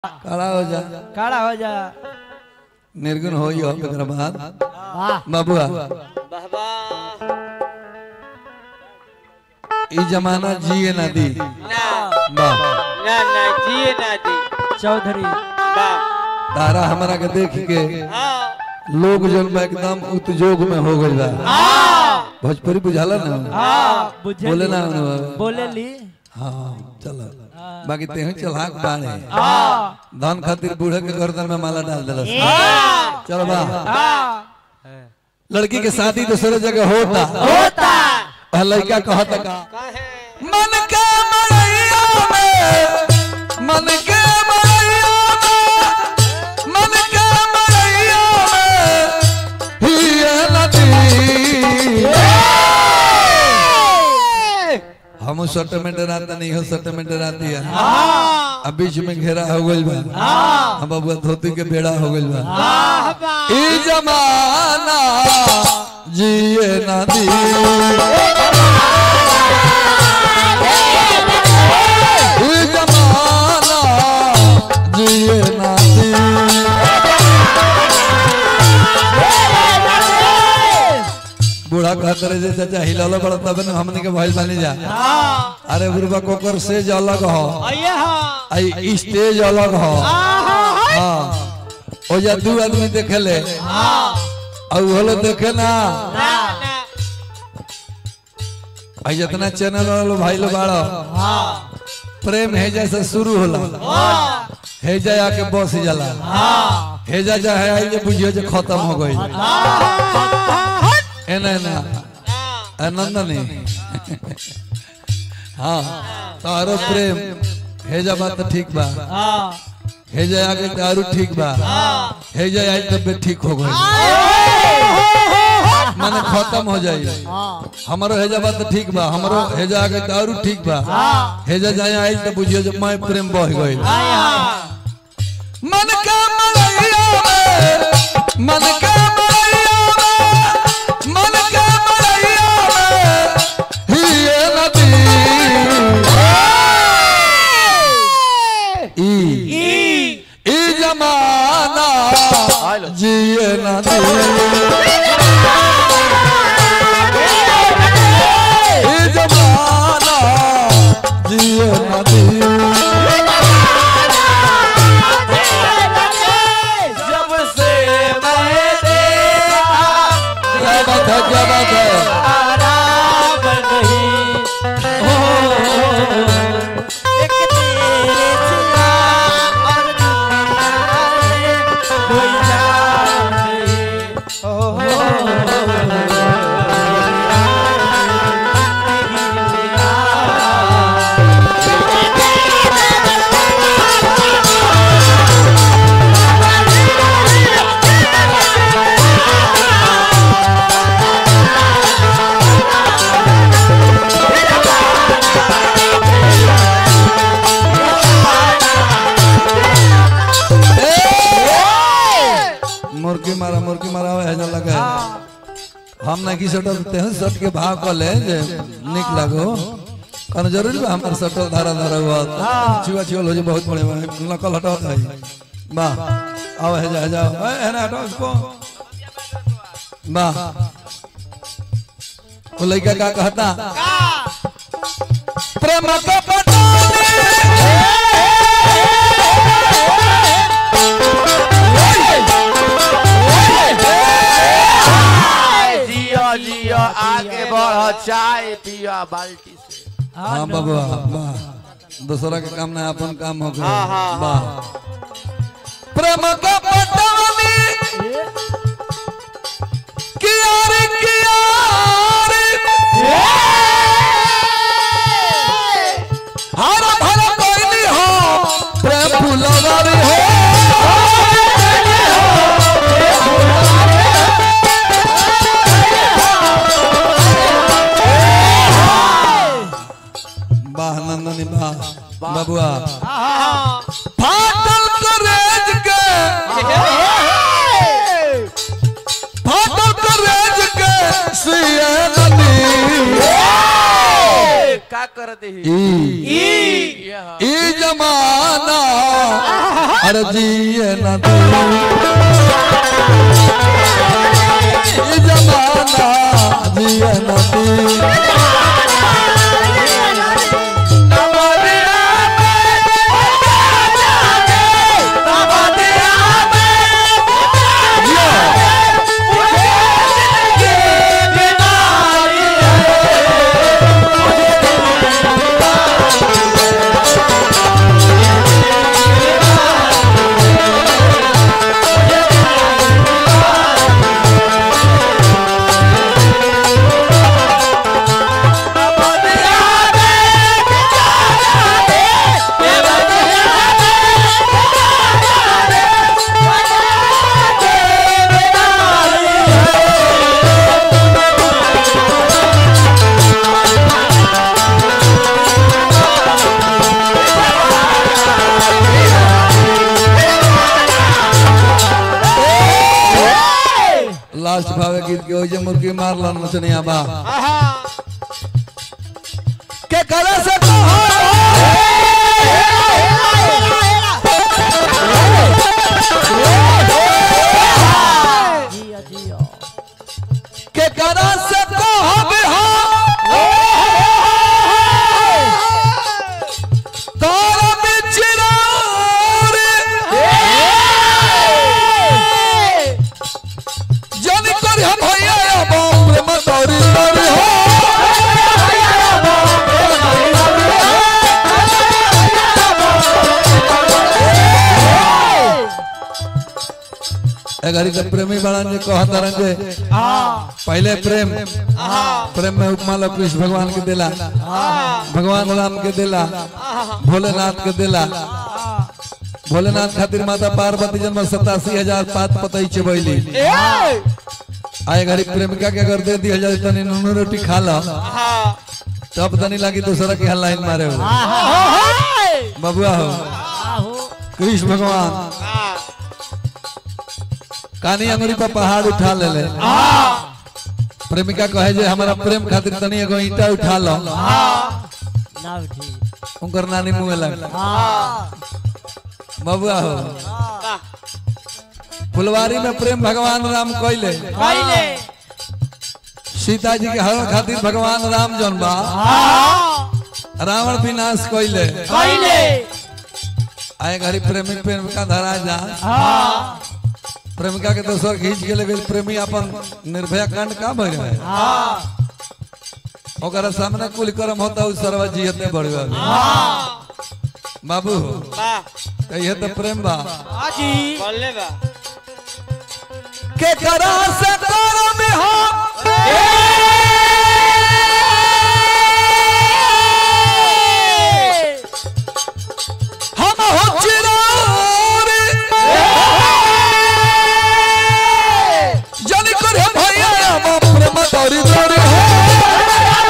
काला हो जा काला हो जा निर्गुण हो ही हो एकरा बाद वाह बाबुआ बाबा ई जमाना जिए ना दी ना वाह ना ना जिए ना दी चौधरी बा तारा हमरा के देख के हाँ लोग जन में एकदम उतजोग में हो गइल बा हाँ भोजपुरी बुझाला ना हाँ बुझे बोले ना बोले ली हाँ चलो बाकी तेहू चलाक बाड़े हाँ धन खातिर बूढ़े के गर्दन में माला डाल दिलस चलो बा हाँ लड़की के शादी दूसरे जगह होता होता वह लड़का कहता का कहे मन के मड़ैया में मन के मड़ैया में मन के मड़ैया में हिया नदी हम सेटलमेंट रात नहीं हो सेटलमेंट रात है अब बीच में घेरा हो गइल बा हम बबुआ धोती के बेड़ा हो गइल बा ई जमाना जिए ना दी ई जमाना जिए ना दी बूढ़ा कहते रहे जे चाचा हिलालो बड़ा तब न हमने के भइल बानी जा अरे बुढ़वा कोकर सेज अलग हो आइए हाँ आई स्टेज अलग हो हाँ ओ जा दू आदमी देखेले और होलो देखे ना ना ना भाई जितना चैनल वालो भाई लो बाड़ो प्रेम है जैसे शुरू होला है जा आके बस जाला है जा जा है आई जे बुझियो जे खत्म हो गई एना ना आनंद नहीं हाँ तारो प्रेम है जा बात तो ठीक बा हाँ है जा आगे दारू ठीक बा है जा आई तबियत ठीक हो गई माने खत्म हो जाई हमारो हेजा बात तो ठीक बा हमारो हेजा आगे दारू ठीक बा हेजा जाए आई तो बुझियो जे मैं प्रेम बह गई मन का मड़ैया में मन का मड़ैया में मन का मड़ैया में हिए नदी ई ई जमाना जिए नदी ई जमाना जिए नदी जब से मैं देखा क्या बात है क्या बात है आराम नहीं एक तेरे सिवा और दुनिया में कोई जान नहीं ओ मुर्गी मारा मुर्गी मारा है हेजा लगा है हम ना की सटल तेहन सट के भाव कर ले जे निक लागो कन जरूरी बा हमार सटल धारा धारा हुआ छुआ छुआ हो जे बहुत बड़े बा नकल हटाओ है वाह आओ हेजा हेजा ए है ना हटाओ इसको वाह वो लड़का का कहता प्रेम का जियो जियो आगे बढ़ो चाय पियो बाल्टी से हाँ बाबा वाह दूसरा के काम ना अपन काम हो गया हाँ, हाँ, वाह प्रेम का पटवानी कियारी कियारी हर भर कोई नहीं हो प्रेम फुलवारी हो वाह नंदनी वाह बबुआ फाटल करेज के फाटल करेज के सिए नदी का कर दे ई ई ई जमाना अरे जिए न दे ई जमाना जिए न दे लास्ट भावे गीत के ओजे मुर्गी मार लन नचनिया बा के करे से जिया जिया के करे से कहब हम तारा बिचरार जन कर हम भैया बाप रे मतौरी तोरी हो एगारी के प्रेमी बड़न जे कहत रहन जे हाँ पहले प्रेम प्रेम में उपमा लो कृष्ण भगवान के दिला भगवान राम के दिला भोलेनाथ के दिला भोलेनाथ खातिर माता पार्वती जन्म सतासी हजार पात पतई चबैली आए घड़ी प्रेमिका के अगर दे दी हजार तनी नूनू रोटी खा लो तब तनी लगी दूसरा के लाइन मारे हो बबुआ हो आहो कृष्ण भगवान कानी अंगुरी पर पहाड़ उठा ले ले प्रेमिका कहे जे हमारा प्रेम खातिर तनी एगो ईंटा उठा लो ना उठी उनकर नानी मुंह लग हाँ बबुआ हो फुलवारी में प्रेम भगवान राम कैले पहले सीता जी के हरण खातिर भगवान राम जौन बा हाँ रावण विनाश कैले पहले आए घड़ी प्रेमी प्रेमिका धरा जा हाँ प्रेमिका के दोसर खींच के ले गेल प्रेमी अपन निर्भया कांड का भर रहे हाँ ओकरा सामने कुल कर्म होता उस सरवा जियते बढ़ बाबू कहिए तो प्रेम बा आजी के करा से करम हम हम हो चिरार जन कर हम भैया बाप रे मतौरी तोरी हो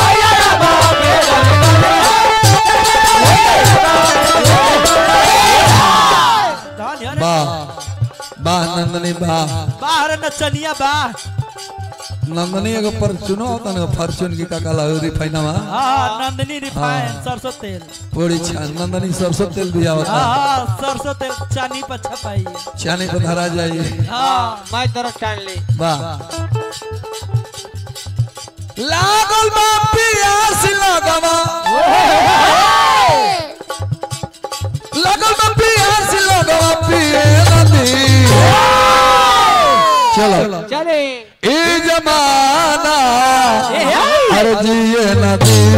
धान यार वाह वाह नंदनी वाह बाहर नचनिया बा नंदनी एगो पर चुनो होता ना फॉर्चून की काका ला रिफाइनवा हाँ नंदनी रिफाइन सरसों तेल पूरी छान नंदनी सरसों तेल भी आवता हाँ सरसों तेल चानी पर छपाई चानी पर धरा जाइए हाँ मैं तरफ टान ली वाह लागल बा पियास लगवा लागल बा पियास लगवा पिए नदी चलो चले ए जमाना ए, ए। अरे जिए नदी